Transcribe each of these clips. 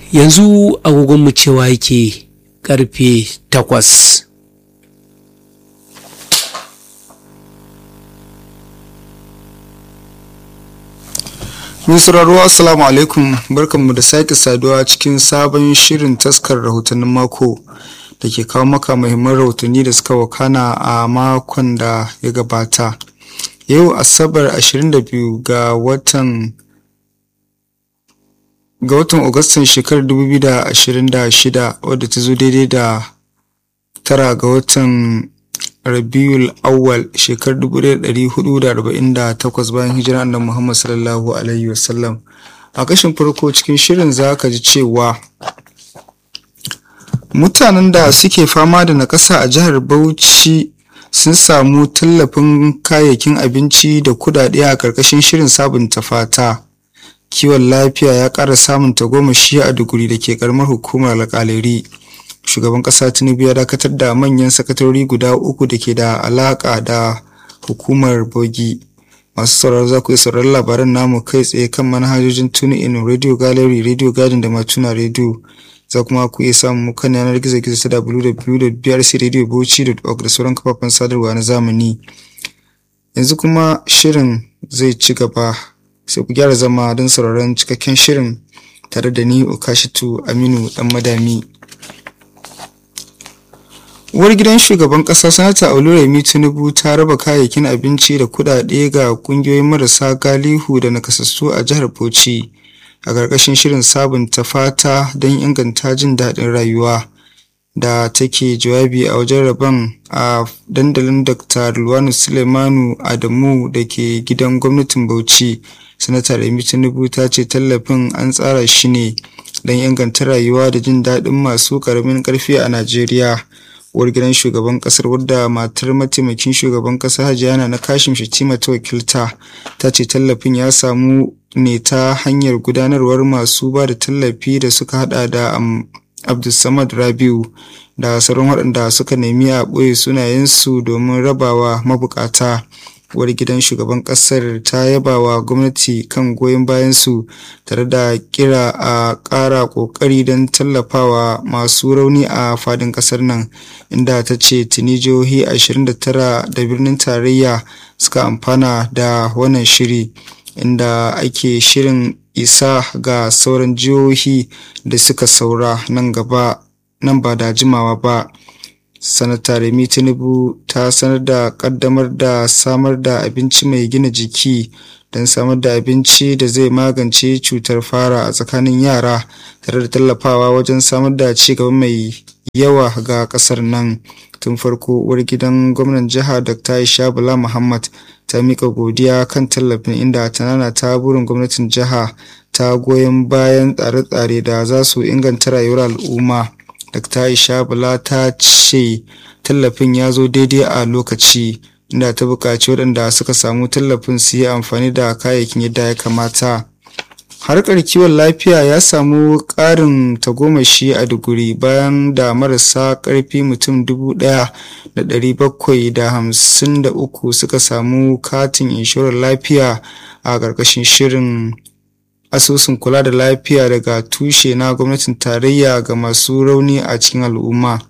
yanzu agogonmu cewa yake karfe takwas Mai sauraro Assalamu alaikum barkanmu da sake saduwa cikin sabon shirin taskar rahotannin mako da ke kawo maka muhimman rahotanni da suka wakana a makon da ya gabata. Yau Asabar 22 ga watan ga watan Agustan shekarar 2026 wadda ta zo daidai da tara ga watan Rabiul Awwal shekarar 1448 bayan hijira annabi Muhammad sallallahu alaihi wasallam. A kashin farko cikin shirin za ka ji cewa mutanen da suke fama da nakasa a jihar Bauchi sun samu tallafin kayayyakin abinci da kudade a ƙarƙashin shirin sabunta fata. Kiwon lafiya ya ƙara samun tagomashi a duguri da ke ƙaramar hukumar alƙaleri. shugaban kasa tinubu ya dakatar da manyan sakatarori guda uku da ke da alaka da hukumar bogi masu sauraro za ku yi sauraron labaran namu kai tsaye kan manhajojin tuni in radio gallery radio garden da matuna radio za kuma ku iya samun mu kan yanar gizo gizo ta www.brcradiobauchi.org da sauran kafafen sadarwa na zamani yanzu kuma shirin zai ci gaba sai ku gyara zama don sauraron cikakken shirin tare da ni okashitu aminu dan madami uwar gidan shugaban kasa sanata oluremi tinubu ta raba kayayyakin abinci da kudade ga kungiyoyin marasa galihu da nakasassu a jihar bauchi a ƙarƙashin shirin sabunta fata don inganta jin daɗin rayuwa da take jawabi a wajen rabon a dandalin dr luwanu sulemanu adamu da ke gidan gwamnatin bauchi sanata remi tinubu ta ce tallafin an tsara shi ne don inganta rayuwa da jin daɗin masu ƙaramin ƙarfi a najeriya uwar gidan shugaban kasar wadda matar mataimakin shugaban kasa hajiyana na kashim shatima ta wakilta ta ce tallafin ya samu ne ta hanyar gudanarwar masu ba da tallafi da suka hada da abdulsamad rabiu da sauran waɗanda suka nemi a ɓoye sunayensu domin rabawa mabukata uwar gidan shugaban kasar ta yaba wa gwamnati kan goyon bayansu tare da kira a ƙara ƙoƙari don tallafawa masu rauni a fadin ƙasar nan inda ta ce tuni jihohi 29 da birnin tarayya suka amfana da wannan shiri inda ake shirin isa ga sauran jihohi da suka saura nan gaba nan ba da jimawa ba sanata remi tinubu ta sanar da kaddamar da samar da abinci mai gina jiki don samar da abinci da zai magance cutar fara a tsakanin yara tare da tallafawa wajen samar da cigaba mai yawa ga kasar nan tun farko uwar gidan gwamnan jiha dr aisha bala muhammad ta mika godiya kan tallafin inda ta nana ta burin gwamnatin jiha ta goyon bayan tsare-tsare da za su inganta rayuwar al'umma Dr. Aisha Bala ta ce tallafin ya zo daidai a lokaci inda ta buƙaci waɗanda suka samu tallafin su yi amfani da kayayyakin yadda ya kamata. Harkar kiwon lafiya ya samu ƙarin tagomashi a duguri bayan da marasa ƙarfi mutum dubu ɗaya da ɗari bakwai da hamsin da uku suka samu katin inshorar lafiya a ƙarƙashin shirin asusun kula da lafiya daga tushe na gwamnatin tarayya ga masu rauni a cikin al'umma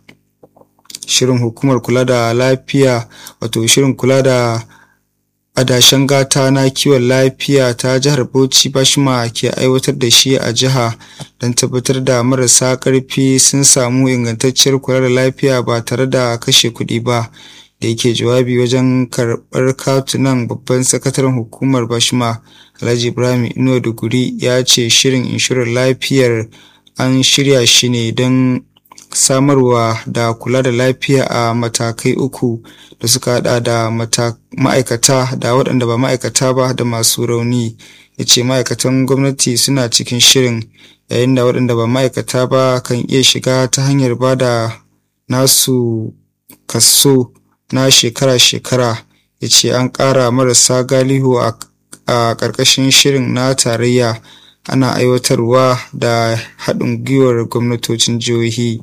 shirin hukumar kula da lafiya wato shirin kula da adashen gata na kiwon lafiya ta jihar bauchi bashima ke aiwatar da shi a jiha don tabbatar da marasa karfi sun samu ingantacciyar kula da lafiya ba tare da kashe kuɗi ba da yake jawabi wajen karɓar katunan babban sakataren hukumar bashima alhaji ibrahim inuwa duguri ya ce shirin inshorar lafiyar an shirya shi ne don samarwa da kula da lafiya a matakai uku da suka hada da ma'aikata da waɗanda ba ma'aikata ba da masu rauni ya ce ma'aikatan gwamnati suna cikin shirin yayin da waɗanda ba ma'aikata ba kan iya shiga ta hanyar ba da nasu kaso na shekara-shekara ya ce an ƙara marasa galihu a ƙarƙashin shirin na tarayya ana aiwatarwa da haɗin gwiwar gwamnatocin jihohi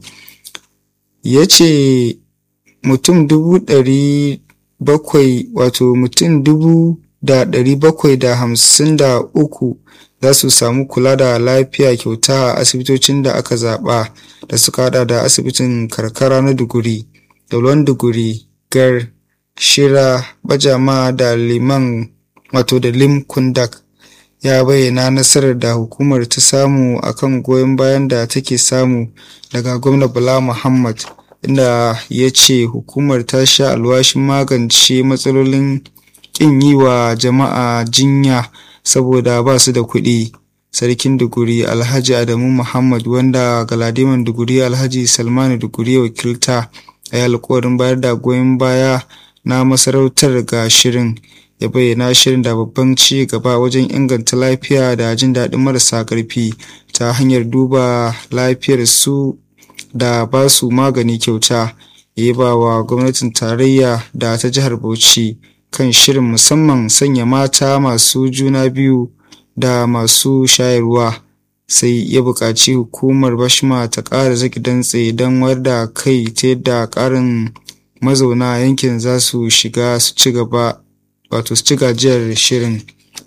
ya ce mutum dubu ɗari bakwai wato mutum dubu da ɗari bakwai da hamsin da uku za su samu kula da lafiya kyauta a asibitocin da aka zaɓa da suka hada da asibitin karkara na duguri daulon duguri gar shira bajama da liman wato da lim kundak ya bayyana nasarar da hukumar ta samu akan goyon bayan da take samu daga gwamna bala muhammad inda ya ce hukumar ta sha alwashin magance matsalolin ƙin yi wa jama'a jinya saboda ba su da kuɗi sarkin duguri alhaji adamu muhammad wanda galadiman duguri alhaji salmanu duguri wakilta a yi alkawarin bayar da goyon baya na masarautar ga shirin ya bayyana shirin da babban ci gaba wajen inganta lafiya da jin daɗin marasa ƙarfi ta hanyar duba lafiyar su da ba su magani kyauta ya ba wa gwamnatin tarayya da ta jihar bauchi kan shirin musamman sanya mata masu juna biyu da masu shayarwa sai ya buƙaci hukumar bashma ta ƙara zaki dantse don wayar da kai ta yadda ƙarin mazauna yankin za su shiga su ci gaba wato su ci gajiyar shirin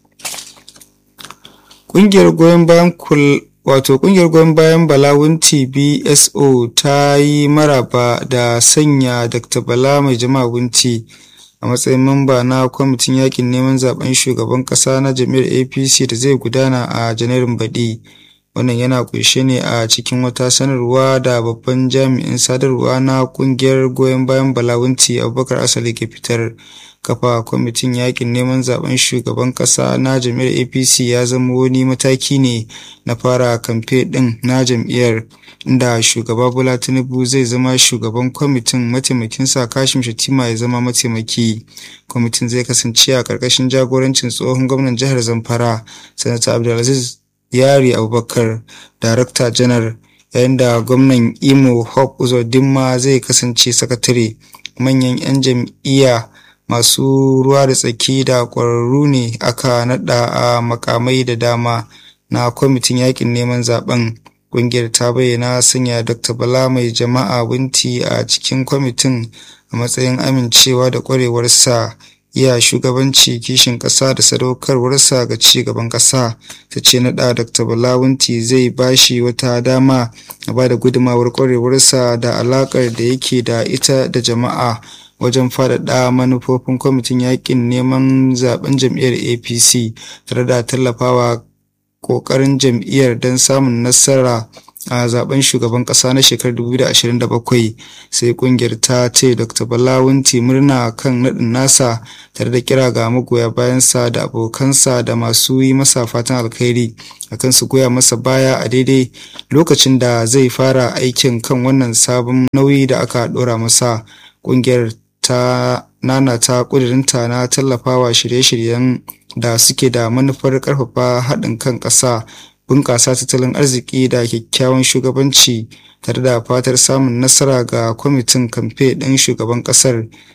ƙungiyar goyon bayan kul wato ƙungiyar goyon bayan balawunti bso ta yi maraba da sanya dr bala mai jama'a wunti a matsayin mamba na kwamitin yakin neman zaben shugaban kasa na jami'ar apc da zai gudana a janairun baɗi wannan yana kunshe ne a cikin wata sanarwa da babban jami'in sadarwa na kungiyar goyon bayan balawunti abubakar asali ke fitar kafa kwamitin yakin neman zaben shugaban kasa na jam'iyyar apc ya zama wani mataki ne na fara kamfe din na jam'iyyar inda shugaba bola tinubu zai zama shugaban kwamitin mataimakinsa kashim shatima ya zama mataimaki kwamitin zai kasance a ƙarƙashin jagorancin tsohon gwamnan jihar zamfara sanata abdulaziz yari abubakar darakta janar yayin da gwamnan imo hope uzodinma zai kasance sakatare manyan 'yan jam'iyya masu ruwa da tsaki da ƙwararru ne aka naɗa a makamai da dama na kwamitin yakin neman zaben ƙungiyar ta bayyana sanya dr bala mai jama'a binti a cikin kwamitin a matsayin amincewa da ƙwarewarsa iya shugabanci kishin ƙasa da sadaukarwarsa ga ci gaban ƙasa ta ce naɗa dr balawunti zai bashi wata dama a ba da gudumawar ƙwarewarsa da alaƙar da yake da ita da jama'a wajen faɗaɗa manufofin kwamitin yakin neman zaben jam'iyyar apc tare da tallafawa ƙoƙarin jam'iyyar don samun nasara a zaben shugaban ƙasa na shekarar 2027 sai ƙungiyar ta ce dr balawunti murna kan naɗin nasa tare da kira ga magoya bayansa da abokansa da masu yi masa fatan alkhairi akan su goya masa baya a daidai lokacin da zai fara aikin kan wannan sabon nauyi da aka ɗora masa ƙungiyar ta nanata ƙudurinta na tallafawa shirye-shiryen da suke da manufar ƙarfafa haɗin kan ƙasa bunƙasa tattalin arziki da kyakkyawan shugabanci tare da fatar samun nasara ga kwamitin kamfe ɗin shugaban ƙasar